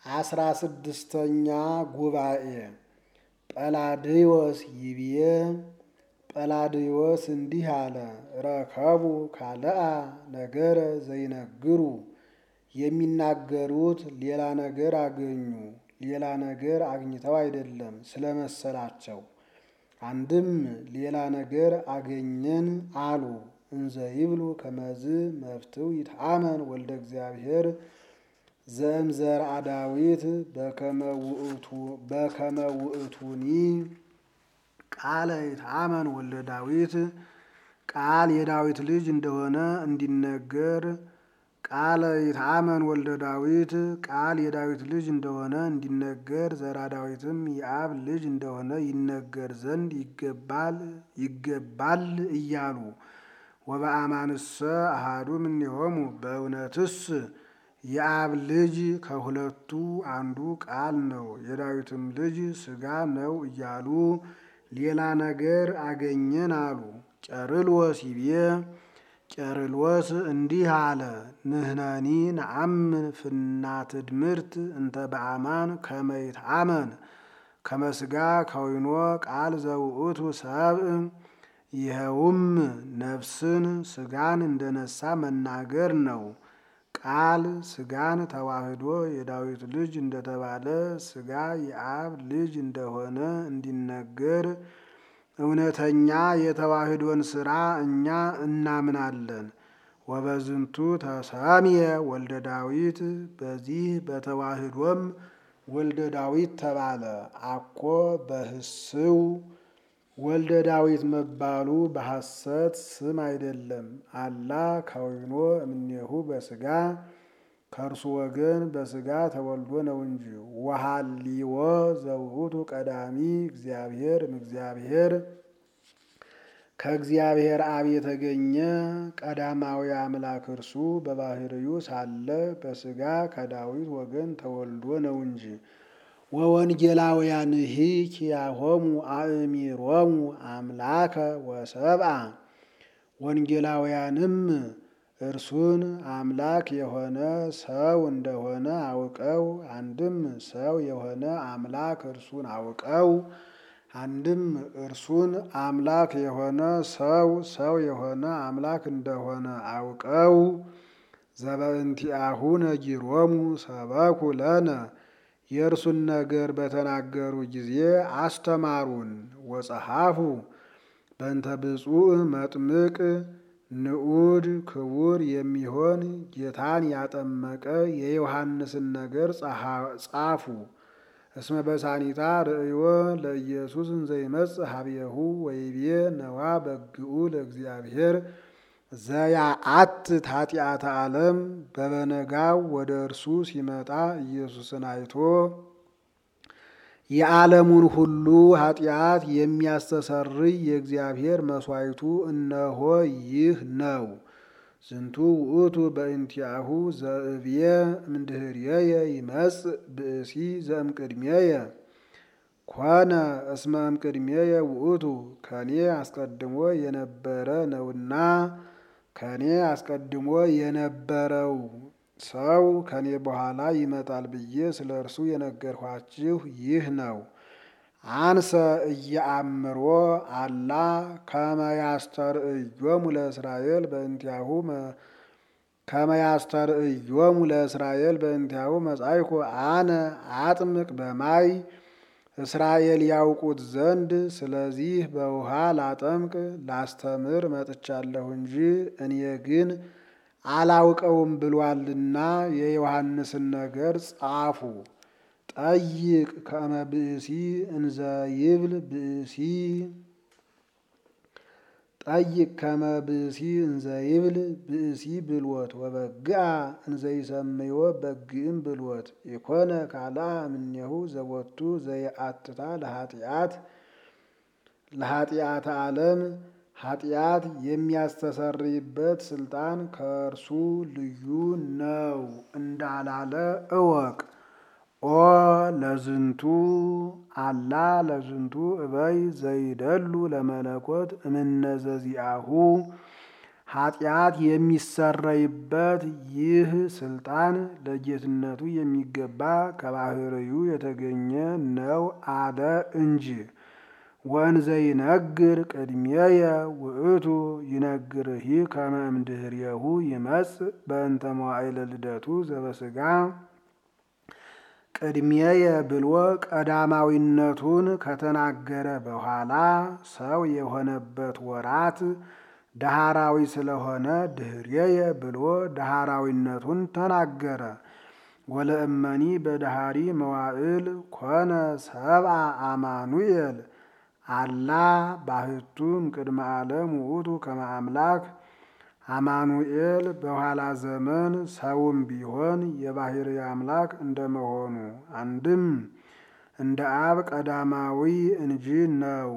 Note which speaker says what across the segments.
Speaker 1: አስራ ስድስተኛ ጉባኤ ጰላድዮስ ይብዬ ጰላድዮስ እንዲህ አለ። ረከቡ ካልአ ነገረ ዘይነግሩ የሚናገሩት ሌላ ነገር አገኙ። ሌላ ነገር አግኝተው አይደለም ስለመሰላቸው። አንድም ሌላ ነገር አገኘን አሉ። እንዘ ይብሉ ከመዝ መፍትው ይትአመን ወልደ እግዚአብሔር ዘእምዘርአ ዳዊት በከመ ውእቱኒ ቃለ ይትአመን ወልደ ዳዊት ቃል የዳዊት ልጅ እንደሆነ እንዲነገር ቃለ ይትአመን ወልደ ዳዊት ቃል የዳዊት ልጅ እንደሆነ እንዲነገር ዘራ ዳዊትም የአብ ልጅ እንደሆነ ይነገር ዘንድ ይገባል ይገባል እያሉ ወበአማንሰ አሃዱ እምኔሆሙ በእውነትስ የአብ ልጅ ከሁለቱ አንዱ ቃል ነው፣ የዳዊትም ልጅ ሥጋ ነው እያሉ ሌላ ነገር አገኘን አሉ። ቄርሎስ ይቤ ቄርሎስ እንዲህ አለ። ንሕነኒ ነአምን ፍናት ትምህርት እንተ በአማን ከመ ይትአመን ከመ ሥጋ ከዊኖ ቃል ዘውእቱ ሰብእ ይኸውም ነፍስን ሥጋን እንደነሳ መናገር ነው። ቃል ሥጋን ተዋህዶ የዳዊት ልጅ እንደተባለ ሥጋ የአብ ልጅ እንደሆነ እንዲነገር እውነተኛ የተዋህዶን ሥራ እኛ እናምናለን። ወበዝንቱ ተሰምየ ወልደ ዳዊት በዚህ በተዋህዶም ወልደ ዳዊት ተባለ። አኮ በህስው ወልደ ዳዊት መባሉ በሐሰት ስም አይደለም። አላ ከዊኖ እምኔሁ በሥጋ ከእርሱ ወገን በሥጋ ተወልዶ ነው እንጂ። ወሃሊዎ ዘውእቱ ቀዳሚ እግዚአብሔር እምእግዚአብሔር ከእግዚአብሔር አብ የተገኘ ቀዳማዊ አምላክ እርሱ በባህርዩ ሳለ በሥጋ ከዳዊት ወገን ተወልዶ ነው እንጂ። ወወንጌላውያንሂ ኪያሆሙ አእሚሮሙ አምላከ ወሰብአ ወንጌላውያንም እርሱን አምላክ የሆነ ሰው እንደሆነ አውቀው አንድም ሰው የሆነ አምላክ እርሱን አውቀው አንድም እርሱን አምላክ የሆነ ሰው ሰው የሆነ አምላክ እንደሆነ አውቀው ዘበእንቲአሁ ነጊሮሙ ሰበኩ ለነ የእርሱን ነገር በተናገሩ ጊዜ አስተማሩን። ወጸሐፉ በእንተ ብፁዕ መጥምቅ ንዑድ ክቡር የሚሆን ጌታን ያጠመቀ የዮሐንስን ነገር ጻፉ። እስመ በሳኒታ ርእዮ ለኢየሱስ እንዘይመጽእ ሀቤሁ ወይቤ ነዋ በግኡ ለእግዚአብሔር ዘያአትት ኃጢአተ ዓለም በበነጋው ወደ እርሱ ሲመጣ ኢየሱስን አይቶ የዓለሙን ሁሉ ኃጢአት የሚያስተሰርይ የእግዚአብሔር መሥዋዕቱ እነሆ ይህ ነው። ዝንቱ ውእቱ በእንቲአሁ ዘእብየ እምድኅሬየ ይመጽእ ብእሲ ዘእምቅድሜየ ኮነ እስመ እምቅድሜየ ውእቱ ከኔ አስቀድሞ የነበረ ነውና ከኔ አስቀድሞ የነበረው ሰው ከኔ በኋላ ይመጣል ብዬ ስለ እርሱ የነገርኋችሁ ይህ ነው። አንሰ እየአምሮ አላ ከመ ያስተርእዮሙ ለእስራኤል በእንቲአሁ ከመ ያስተርእዮሙ ለእስራኤል በእንቲአሁ መጻእኮ አነ አጥምቅ በማይ እስራኤል ያውቁት ዘንድ ስለዚህ በውሃ ላጠምቅ ላስተምር መጥቻለሁ እንጂ እኔ ግን አላውቀውም ብሏልና የዮሐንስን ነገር ጻፉ። ጠይቅ ከመ ብእሲ እንዘ ይብል ብእሲ ጠይቅ ከመ ብእሲ እንዘ ይብል ብእሲ ብልወት ወበግአ እንዘ ይሰምዮ በግእም ብልወት ኢኮነ ካልአ እምኔሁ ዘቦቱ ዘየአትታ ለኃጢአት ለኃጢአተ ዓለም ኃጢአት የሚያስተሰርይበት ስልጣን ከእርሱ ልዩ ነው እንዳላለ እወቅ። ኦ ለዝንቱ አላ ለዝንቱ እበይ ዘይደሉ ለመለኮት እምነዘዚአሁ ኃጢአት የሚሰረይበት ይህ ስልጣን ለጌትነቱ የሚገባ ከባህርዩ የተገኘ ነው አለ እንጂ። ወንዘ ይነግር ቅድሜየ ውእቱ ይነግርሂ ከመ እምድኅሬሁ ይመጽእ በእንተ መዋዕለ ልደቱ ዘበሥጋ ቅድሜየ ብሎ ቀዳማዊነቱን ከተናገረ በኋላ ሰው የሆነበት ወራት ዳህራዊ ስለሆነ ድኅሬየ ብሎ ዳህራዊነቱን ተናገረ። ወለእመኒ በዳህሪ መዋዕል ኮነ ሰብአ አማኑኤል አላ ባህቱም ቅድመ ዓለም ውእቱ ከመ አምላክ አማኑኤል በኋላ ዘመን ሰውም ቢሆን የባህሪ አምላክ እንደመሆኑ አንድም እንደ አብ ቀዳማዊ እንጂ ነው።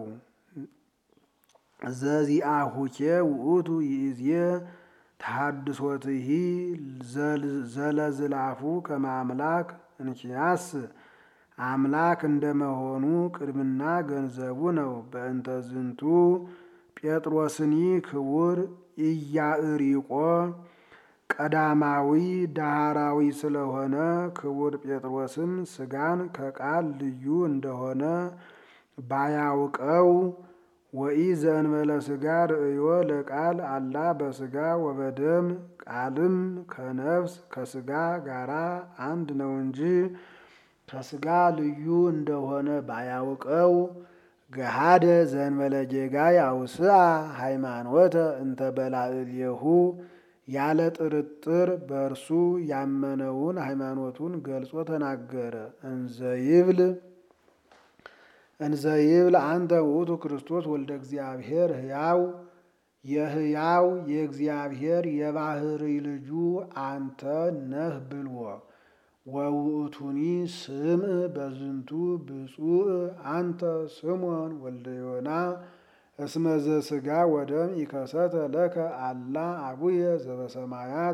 Speaker 1: ዘዚአሁኬ ውእቱ ይእዜ ተሐድሶትሂ ዘለዝላፉ ከመ አምላክ እንኪያስ አምላክ እንደመሆኑ ቅድምና ገንዘቡ ነው። በእንተ ዝንቱ ጴጥሮስኒ ክቡር ኢያእሪቆ ቀዳማዊ ዳህራዊ ስለሆነ ክቡር ጴጥሮስም ሥጋን ከቃል ልዩ እንደሆነ ባያውቀው ወኢ ዘእንበለ ሥጋ ርእዮ ለቃል አላ በሥጋ ወበደም ቃልም ከነፍስ ከሥጋ ጋራ አንድ ነው እንጂ ከሥጋ ልዩ እንደሆነ ባያውቀው ገሃደ ዘእንበለ ጌጋይ አውስአ ሃይማኖተ እንተ በላዕሌሁ ያለ ጥርጥር በእርሱ ያመነውን ሃይማኖቱን ገልጾ ተናገረ። እንዘይብል እንዘይብል አንተ ውእቱ ክርስቶስ ወልደ እግዚአብሔር ሕያው የሕያው የእግዚአብሔር የባህሪ ልጁ አንተ ነህ ብልዎ ወውእቱኒ ስምዕ በዝንቱ ብፁዕ አንተ ስሞን ወልደ ዮና እስመ ዘሥጋ ወደም ኢከሰተ ለከ አላ አቡየ ዘበሰማያት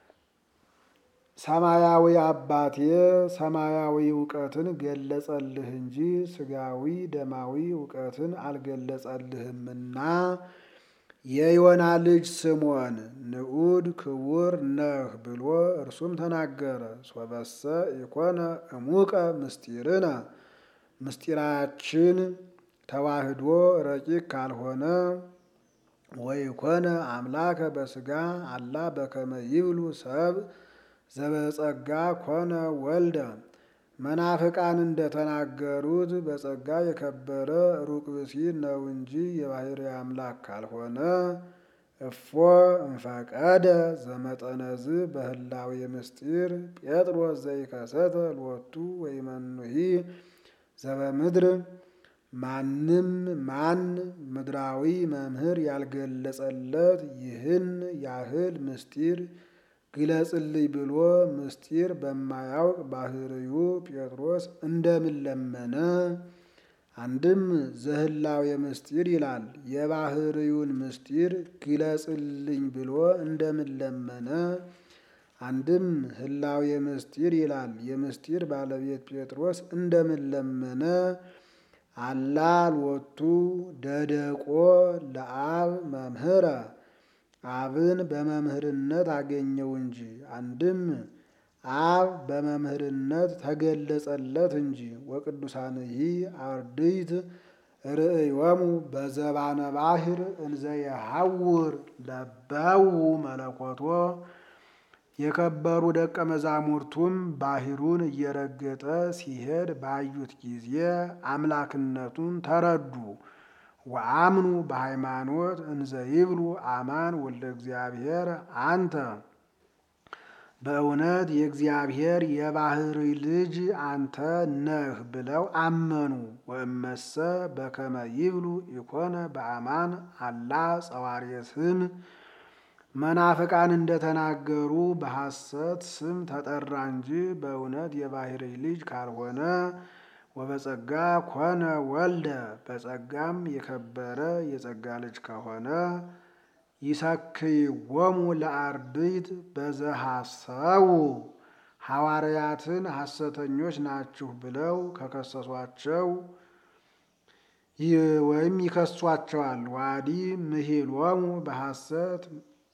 Speaker 1: ሰማያዊ አባቴ ሰማያዊ እውቀትን ገለጸልህ እንጂ ሥጋዊ ደማዊ እውቀትን አልገለጸልህምና የዮና ልጅ ስምዖን ንዑድ ክቡር ነህ ብሎ እርሱም ተናገረ። ሶበሰ ኢኮነ እሙቀ ምስጢርነ ምስጢራችን ተዋህዶ ረቂቅ ካልሆነ ወይኮነ አምላከ በሥጋ አላ በከመ ይብሉ ሰብ ዘበጸጋ ኮነ ወልደ መናፍቃን እንደተናገሩት በጸጋ የከበረ ሩቅ ብእሲ ነው እንጂ የባህሪ አምላክ ካልሆነ እፎ እንፈቀደ ዘመጠነዝ በህላዌ ምስጢር ጴጥሮስ ዘይከሰተ ሎቱ ወይመኑሂ ዘበምድር ማንም ማን ምድራዊ መምህር ያልገለጸለት ይህን ያህል ምስጢር ግለጽልኝ ብሎ ምስጢር በማያውቅ ባህርዩ ጴጥሮስ እንደምን ለመነ? አንድም ዘህላዌ ምስጢር ይላል። የባህርዩን ምስጢር ግለጽልኝ ብሎ እንደምን ለመነ? አንድም ህላዌ ምስጢር ይላል። የምስጢር ባለቤት ጴጥሮስ እንደምን ለመነ? አላ ሎቱ ደደቆ ለአብ መምህረ አብን በመምህርነት አገኘው እንጂ። አንድም አብ በመምህርነት ተገለጸለት እንጂ። ወቅዱሳንሂ አርድእት ርእዮሙ በዘባነ ባሕር እንዘ የሐውር ለበው መለኮቶ የከበሩ ደቀ መዛሙርቱም ባሕሩን እየረገጠ ሲሄድ ባዩት ጊዜ አምላክነቱን ተረዱ። ወአምኑ በሃይማኖት እንዘ ይብሉ አማን ወልደ እግዚአብሔር አንተ በእውነት የእግዚአብሔር የባህሪ ልጅ አንተ ነህ ብለው አመኑ። ወእመሰ በከመ ይብሉ ኢኮነ በአማን አላ ጸዋርየ ስም መናፍቃን እንደተናገሩ በሐሰት ስም ተጠራ እንጂ በእውነት የባህሪ ልጅ ካልሆነ ወበጸጋ ኮነ ወልደ በጸጋም የከበረ የጸጋ ልጅ ከሆነ ይሰክይዎሙ ለአርድእት በዘሐሰው ሐዋርያትን ሐሰተኞች ናችሁ ብለው ከከሰሷቸው ወይም ይከሷቸዋል። ዋዲ ምሂሎሙ በሐሰት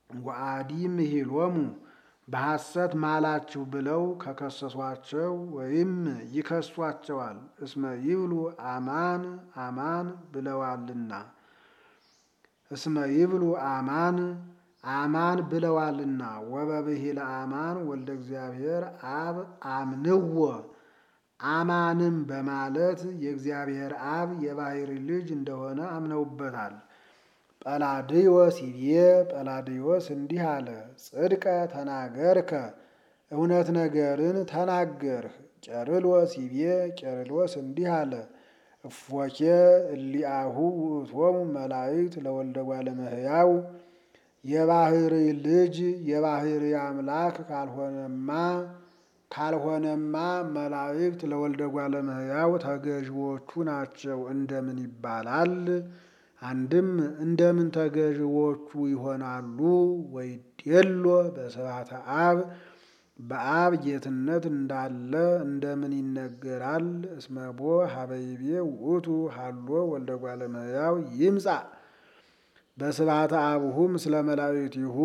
Speaker 1: ወአዲ ምሂሎሙ በሐሰት ማላችሁ ብለው ከከሰሷቸው ወይም ይከሷቸዋል። እስመ ይብሉ አማን አማን ብለዋልና እስመ ይብሉ አማን አማን ብለዋልና ወበብሂለ አማን ወልደ እግዚአብሔር አብ አምንዎ አማንም በማለት የእግዚአብሔር አብ የባሕሪ ልጅ እንደሆነ አምነውበታል። ጰላድዮስ ይቤ ጰላድዮስ እንዲህ አለ፣ ጽድቀ ተናገርከ እውነት ነገርን ተናገርህ። ቄርሎስ ይቤ ቄርሎስ እንዲህ አለ፣ እፎኬ እሊአሁ ውእቶሙ መላእክት ለወልደ እጓለ እመሕያው የባሕሪ ልጅ የባሕሪ አምላክ ካልሆነማ ካልሆነማ መላእክት ለወልደ እጓለ እመሕያው ተገዥዎቹ ናቸው እንደምን ይባላል? አንድም እንደምን ተገዥዎቹ ይሆናሉ? ወይዴሎ በስብሐተ አብ በአብ ጌትነት እንዳለ እንደምን ይነገራል? እስመቦ ሀበይቤ ውእቱ ሃሎ ወልደ እጓለ እመሕያው ይምጻእ በስብሐተ አብሁ ምስለ መላእክቲሁ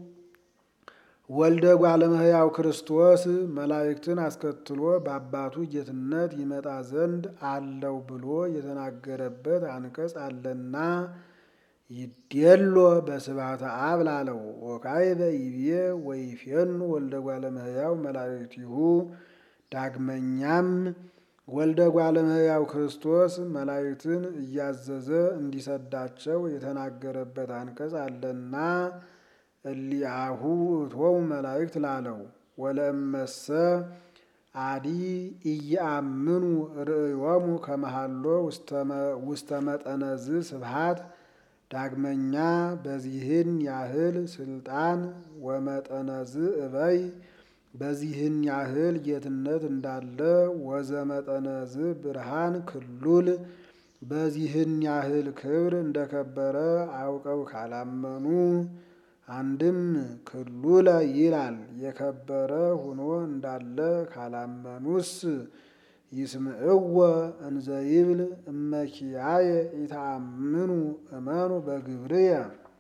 Speaker 1: ወልደ እጓለ እመሕያው ክርስቶስ መላእክትን አስከትሎ በአባቱ ጌትነት ይመጣ ዘንድ አለው ብሎ የተናገረበት አንቀጽ አለና ይዴሎ በስብሐተ አብ ላለው ወካዕበ ይቤ ወይፌኑ ወልደ እጓለ እመሕያው መላእክቲሁ ዳግመኛም ወልደ እጓለ እመሕያው ክርስቶስ መላእክትን እያዘዘ እንዲሰዳቸው የተናገረበት አንቀጽ አለና እሊአሁ ውእቶሙ መላእክት ላለው ወለእመሰ አዲ ኢየአምኑ ርእዮሙ ከመሃሎ ውስተ መጠነዝ ስብሃት ዳግመኛ በዚህን ያህል ስልጣን ወመጠነዝ እበይ በዚህን ያህል ጌትነት እንዳለ ወዘመጠነዝ ብርሃን ክሉል በዚህን ያህል ክብር እንደከበረ አውቀው ካላመኑ አንድም ክሉለ ይላል የከበረ ሆኖ እንዳለ ካላመኑስ ይስምዕወ እንዘ ይብል እመኪያየ ኢተአምኑ እመኑ በግብርየ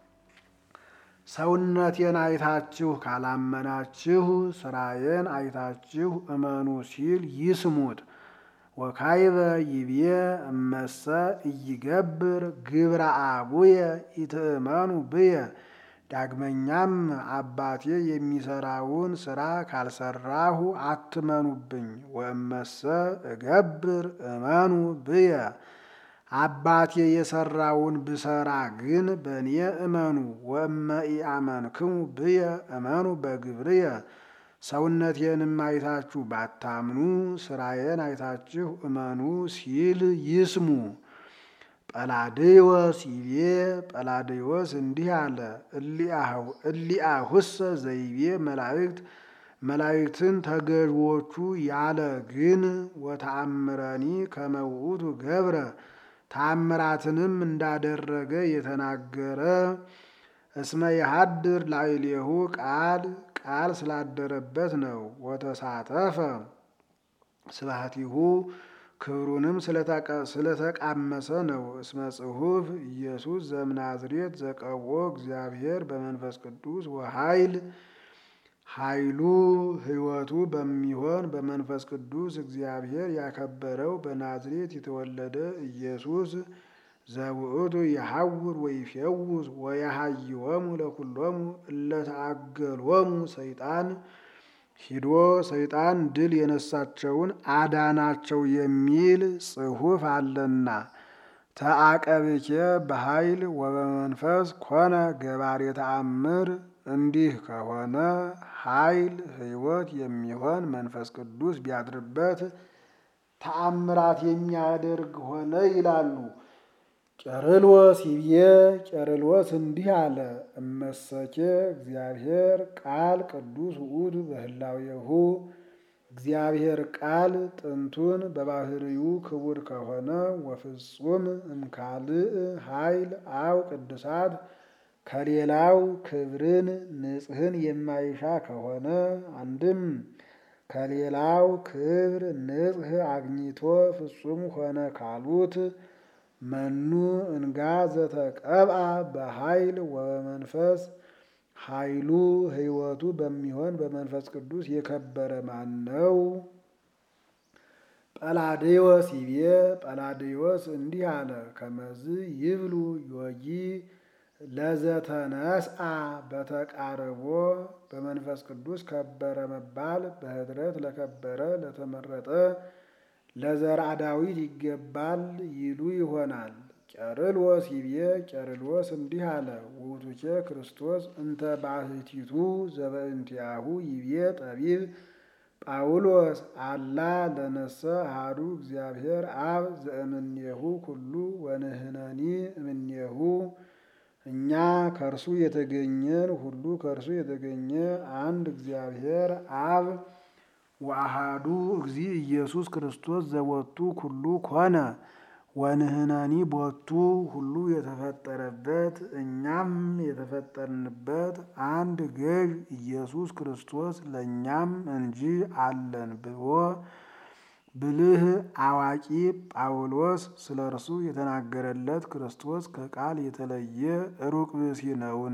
Speaker 1: ሰውነቴን አይታችሁ ካላመናችሁ ስራዬን አይታችሁ እመኑ ሲል ይስሙት። ወካይበ ይቤ እመሰ እይገብር ግብረ አቡየ ኢትእመኑ ብየ ዳግመኛም አባቴ የሚሰራውን ስራ ካልሰራሁ አትመኑብኝ። ወእመሰ እገብር እመኑ ብየ አባቴ የሰራውን ብሰራ ግን በእኔ እመኑ። ወእመ ኢአመንክሙ ብየ እመኑ በግብርየ ሰውነቴንም አይታችሁ ባታምኑ ስራዬን አይታችሁ እመኑ ሲል ይስሙ። ጰላድዮስ ይቤ ጰላድዮስ እንዲህ አለ፣ እሊአሁሰ ዘይቤ መላእክት መላእክትን ተገዥዎቹ ያለ ግን ወተአምረኒ ከመ ውእቱ ገብረ ተአምራትንም እንዳደረገ የተናገረ እስመ የሀድር ላዕሌሁ ቃል ቃል ስላደረበት ነው። ወተሳተፈ ስብሐቲሁ ክብሩንም ስለተቃመሰ ነው። እስመ ጽሑፍ ኢየሱስ ዘምናዝሬት ዘቀብኦ እግዚአብሔር በመንፈስ ቅዱስ ወኃይል ኃይሉ ሕይወቱ በሚሆን በመንፈስ ቅዱስ እግዚአብሔር ያከበረው በናዝሬት የተወለደ ኢየሱስ ዘውእቱ የሐውር ወይፌውስ ወያሃይወሙ ለኩሎሙ እለተአገሎሙ ሰይጣን ሂዶ ሰይጣን ድል የነሳቸውን አዳናቸው የሚል ጽሑፍ አለና ተአቀብኬ በኃይል ወበመንፈስ ኮነ ገባሬ ተአምር። እንዲህ ከሆነ ኃይል ሕይወት የሚሆን መንፈስ ቅዱስ ቢያድርበት ተአምራት የሚያደርግ ሆነ ይላሉ። ቄርሎስ ይቤ ቄርሎስ እንዲህ አለ፣ እመሰኬ እግዚአብሔር ቃል ቅዱስ ውእቱ በህላዌሁ እግዚአብሔር ቃል ጥንቱን በባህርዩ ክቡር ከሆነ ወፍጹም እምካልእ ኃይል አው ቅዱሳት ከሌላው ክብርን ንጽህን የማይሻ ከሆነ አንድም ከሌላው ክብር ንጽህ አግኝቶ ፍጹም ሆነ ካሉት መኑ እንጋ ዘተቀብአ በኃይል ወመንፈስ ኃይሉ ሕይወቱ በሚሆን በመንፈስ ቅዱስ የከበረ ማን ነው? ጰላዴዎስ ይቤ ጰላዴዎስ እንዲህ አለ። ከመዝ ይብሉ ዮጊ ለዘተነስአ በተቃርቦ በመንፈስ ቅዱስ ከበረ መባል በኅድረት ለከበረ ለተመረጠ ለዘርአ ዳዊት ይገባል ይሉ ይሆናል። ቄርሎስ ይቤ ቄርሎስ እንዲህ አለ። ውእቱኬ ክርስቶስ እንተ ባሕቲቱ ዘበእንቲአሁ ይቤ ጠቢብ ጳውሎስ አላ ለነሰ አሐዱ እግዚአብሔር አብ ዘእምኔሁ ኩሉ ወንሕነኒ እምኔሁ እኛ ከእርሱ የተገኘን ሁሉ ከእርሱ የተገኘ አንድ እግዚአብሔር አብ ወአሐዱ እግዚ ኢየሱስ ክርስቶስ ዘቦቱ ኩሉ ኮነ ወንሕነኒ ቦቱ ሁሉ የተፈጠረበት እኛም የተፈጠርንበት አንድ ገዥ ኢየሱስ ክርስቶስ ለእኛም እንጂ አለን ብሎ ብልህ አዋቂ ጳውሎስ ስለ እርሱ የተናገረለት ክርስቶስ ከቃል የተለየ ሩቅ ብእሲ ነውን?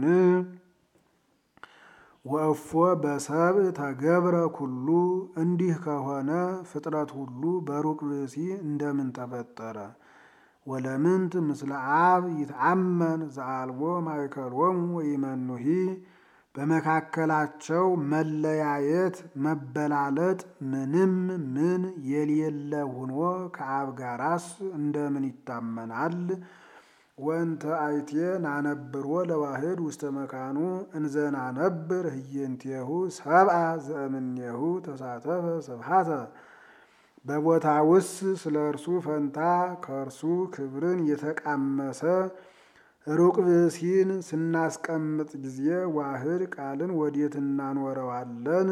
Speaker 1: ወእፎ በሰብእ ተገብረ ኩሉ እንዲህ ከሆነ ፍጥረት ሁሉ በሩቅ ብእሲ እንደምን ተፈጠረ? ወለምንት ምስለ አብ ይትአመን ዘአልቦ ማእከሎሙ ወኢመኑሂ በመካከላቸው መለያየት መበላለጥ ምንም ምን የሌለ ሆኖ ከአብ ጋራስ እንደምን ይታመናል? ወንተ አይቴ ናነብሮ ለዋህድ ውስተ መካኑ እንዘ ናነብር ህየንቴሁ ሰብአ ዘእምኔሁ ተሳተፈ ስብሐተ በቦታውስ ስለ እርሱ ፈንታ ከእርሱ ክብርን የተቃመሰ ሩቅ ብእሲን ስናስቀምጥ ጊዜ ዋህድ ቃልን ወዴት እናኖረዋለን?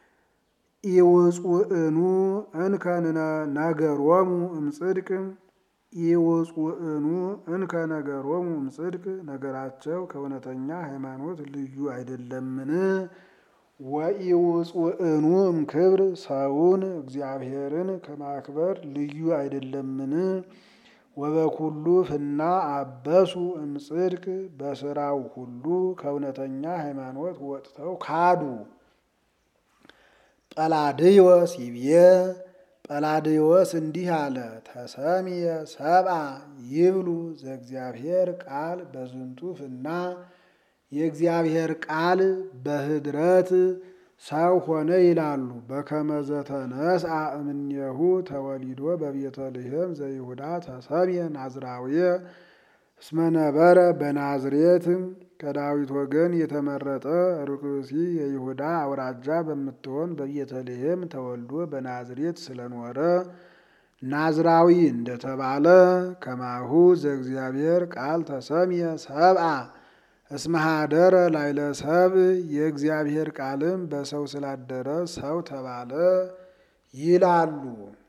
Speaker 1: ኢውፁእኑ እንከ ነገሮሙ እምጽድቅ ኢውፁእኑ እንከ ነገሮሙ እምጽድቅ ነገራቸው ከእውነተኛ ሃይማኖት ልዩ አይደለምን? ወኢውፁእኑ እምክብር ሰውን እግዚአብሔርን ከማክበር ልዩ አይደለምን? ወበኩሉ ፍና አበሱ እምጽድቅ በስራው ሁሉ ከእውነተኛ ሃይማኖት ወጥተው ካዱ። ጰላድዮስ ይብዬ ጰላድዮስ እንዲህ አለ። ተሰምየ ሰብአ ይብሉ ዘእግዚአብሔር ቃል በዝንቱ ፍና የእግዚአብሔር ቃል በኅድረት ሰው ሆነ ይላሉ። በከመ ዘተነስአ እምኔሁ ተወሊዶ በቤተልሔም ዘይሁዳ ተሰምየ ናዝራውየ እስመ ነበረ በናዝሬት ከዳዊት ወገን የተመረጠ ሩቅ ብእሲ የይሁዳ አውራጃ በምትሆን በቤተልሔም ተወልዶ በናዝሬት ስለኖረ ናዝራዊ እንደተባለ ከማሁ ዘእግዚአብሔር ቃል ተሰምየ ሰብአ እስመ ኀደረ ላዕለ ሰብእ የእግዚአብሔር ቃልም በሰው ስላደረ ሰው ተባለ ይላሉ።